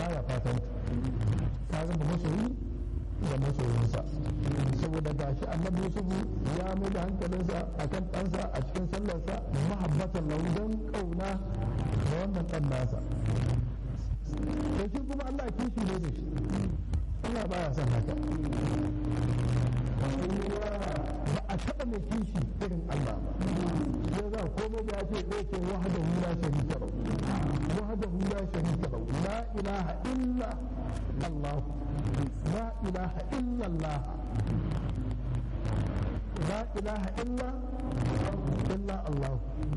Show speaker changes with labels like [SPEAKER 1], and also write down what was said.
[SPEAKER 1] baya fatan ta zama masoyi da masoyinsa saboda gashi annabi yusufu ya mai da hankalinsa akan ɗansa a cikin sallarsa mahabbatan lahu don ƙauna da wannan ɗan nasa to shi kuma Allah kishi ne da shi Allah baya son haka ba a taɓa mai kishi irin Allah ba ya za komai da ya ce ɗaya ce wahada hula sharika lau wahada hula sharika lau la ilaha illa Allah la ilaha illa Allah la ilaha illa illa Allah